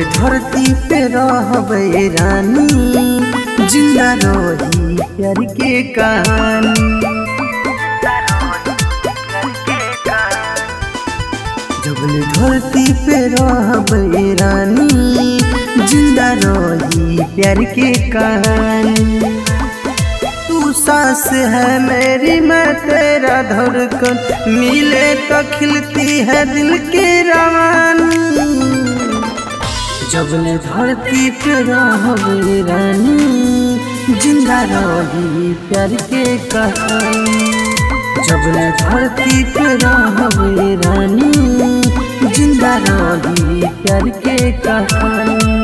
धरती पे रहबे रानी जिंदा रही प्यार के कहानी जबले धरती पे रहबे रानी जिंदा रही प्यार के कहानी तू सांस है मेरी मैं तेरा धड़कन मिले तो खिलती है दिल की रवानी जबले धरती पे रहबे रानी जिंदा रही प्यार के कहानी जबले धरती पे रहबे रानी जिंदा रही प्यार के कहानी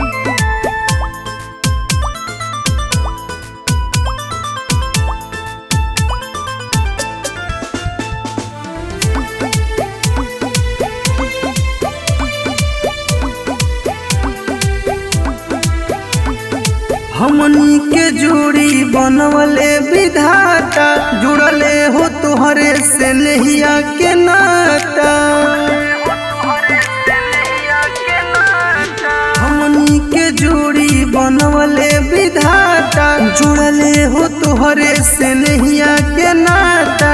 हमनी के जोड़ी बनवले विधाता जुड़ले हो तोहरे से नहिया के नाता हमनी के जोड़ी बनवले विधाता जुड़ले हो तोहरे से नहिया के नाता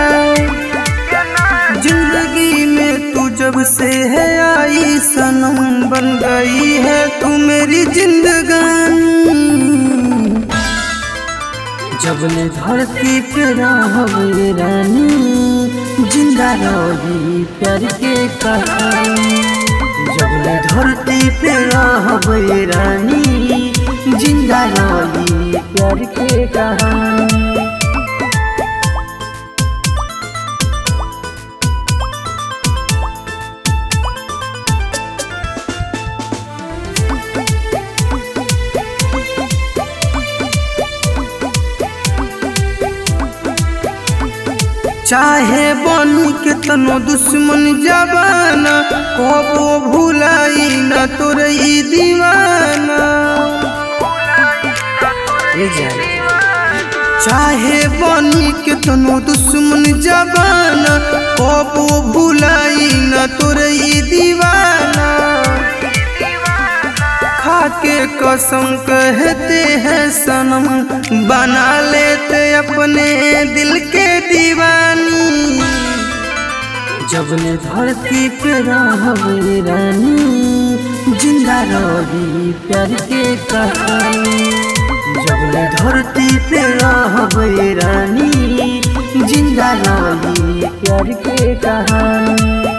जिंदगी में तू जब से है आई सनम बन गई है तू मेरी जिंदगानी जबले धरती पे रहबे रानी जिंदा रही प्यार के कहानी जबले धरती पे रहबे रानी जिंदा रही प्यार के कहानी चाहे बनी के तनो दुश्मन जबाना कबो भुलाई न तोर ई दीवाना ए जाने। चाहे बनी के तनो दुश्मन जबाना कबो भुलाई न तोर ई दीवाना खाके कसम कहते हैं सनम बना लेते अपने दिल के दीवानी जबले धरती पे रहबे रानी जिंदा रही प्यार के कहानी जबले धरती पे रहबे रानी जिंदा रही प्यार के कहानी